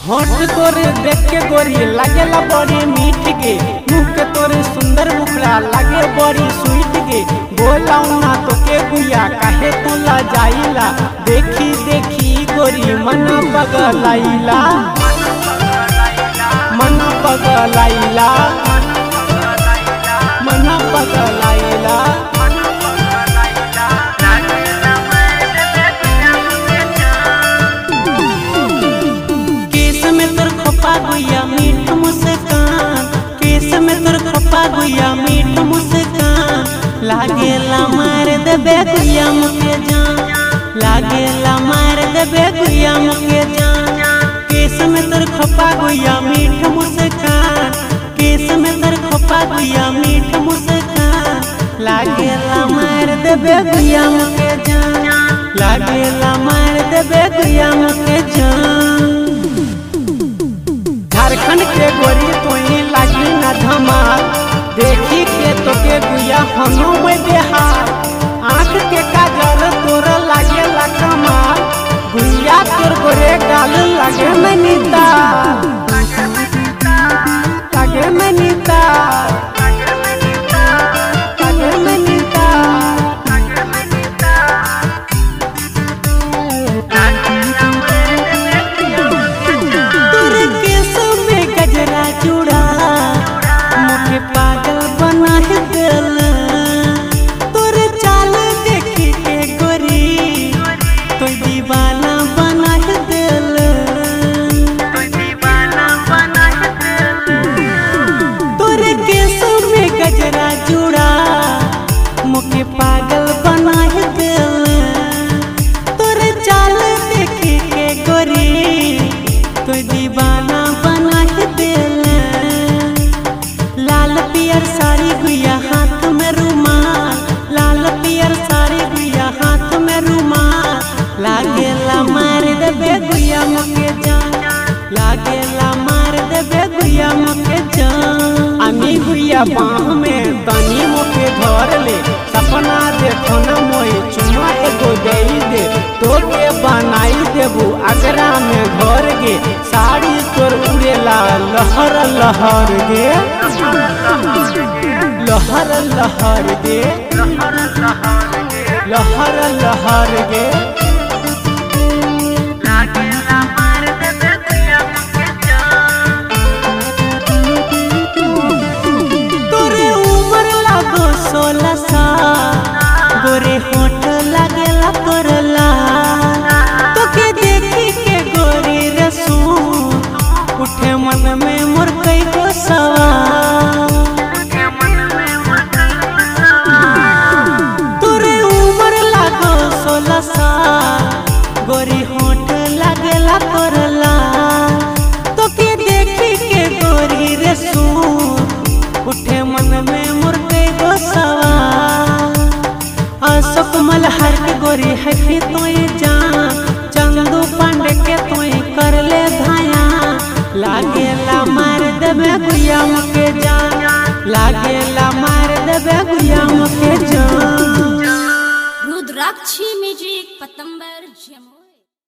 होठ तोरे देख के गोरी लागेला बड़ी मीठ के मुँह के तोरे सुंदर मुखड़ा लागे बड़ी स्वीट के बोलाऊ ना तो के गुया काहे तू ला जाइला देखी देखी गोरी मन बगलाइला मन बगलाइला मन बगलाइला केस में तोर खोपा गुया मीठ मुस्कान केस में तोर खोपा गुया मीठ मुस्कान लागेला मार देबे गुया मुके जान लागेला मार देबे गुया मुके जान केस में तोर खोपा गुया मीठ मुस्कान केस में तोर खोपा गुया मीठ मुस्कान लागेला मार देबे गुया मुके जान लागेला मार देबे गुया मुके जान झारखंड के गोरी तोही लागी न धमाल देखी के तोके गुया हनो में बेहार आँख के काजल तोर लागे ला कमाल गुया तोर गोरे गाल लागे मनीता लागे मनीता लागे मनीता तोर केस में गजरा जुड़ा मुझे पागल बना है दिल तोर चाल देखी के गोरी तो दीवाना बना है दिल तोर केस में गजरा जुड़ा मुझे पागल बना है दिल तोर चाल देखी के गोरी तो दीवाना बना है दिल लाल पियर साड़ी गुया हाथ में रुमाल लाल पियर साड़ी गुया हाथ में रुमाल लागेला मार देबे गुया मुके जान लागेला मार देबे गुया मुके जान আমি গুইয়া বাহ মে তনি মুখে ধরলে সপনা দেখো না মই চুমা এগো দেই দে তোকে বানাই দেবু আগ্রা মে ঘর गे साड़ी तोर उड़ेला लहर लहर गे लहर लहर गे लहर लहर गे तोरे उम्र लागो सोलह साल गोरे होठ लागेला तोरला तोके देखी के गोरी रसू उठे मन में मोर कई गो सवाल तोरे उम्र लागो सोलह साल गोरी होठ लागेला तोरला तोके देखी के गोरी रसू उठे मन में मुर्गे गो सवाल अशोक मल्हार के गोरी है कि तोय जान चंदू पांडे के तोय कर ले धाया लागेला मार देबे गुया मुके जान लागेला मार देबे गुया मुके जान रुद्राक्षी म्यूजिक पतंबर जमुई